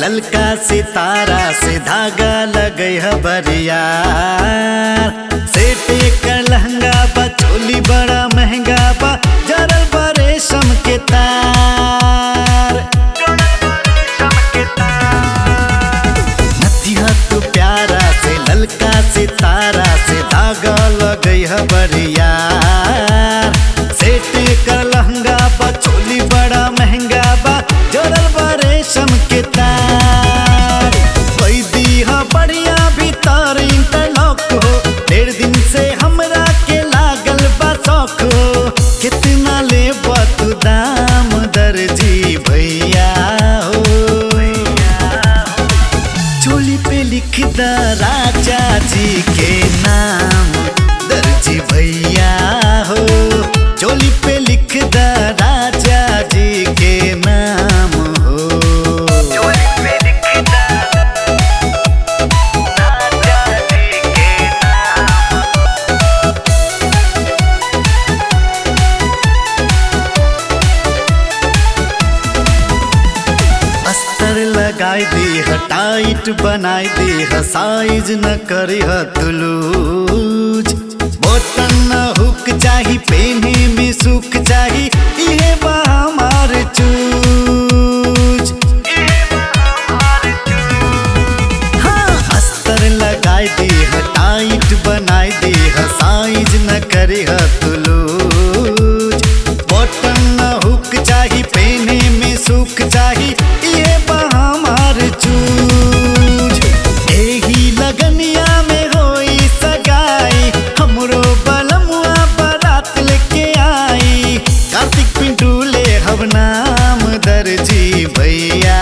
ललका सितारा से धागा लगई है बरिया सेटे का लहंगा बा चोली बड़ा महंगा बा जरल बा रेशम के तार नथिया तू प्यारा से ललका सितारा से धागा लगई है बरिया सेटे का लहंगा बा चोली बड़ा महंगा बा जरल बा रेशम के तार कोई दी हा बढ़िया भीतर इंटरलॉक हो डेढ़ दिन से हमरा के लागल बा शौक हो कितना ले तू दाम दर्जी भैया हो चोली पे लिख द राजा जी के नाम दर्जी भैया हो चोली पे लिख द राजा जी के नाम हो अस्तर लगाई दी ह टाइट बनाई दी ह साइज न करी ह तुलूज बटन न हुक चाही पेने में सुख चाही इहे बा हमार चूज हाँ, अस्तर लगाई दी ह टाइट बनाई दी ह साइज न करी ह तुलूज बटन न हुक चाही पेने में सुख चाही ये बा हमार चूज एही लगनिया में होई सगाई हमरो बलमुआ बारात लेके आई कार्तिक पिंटू ले हब नाम दर्जी भैया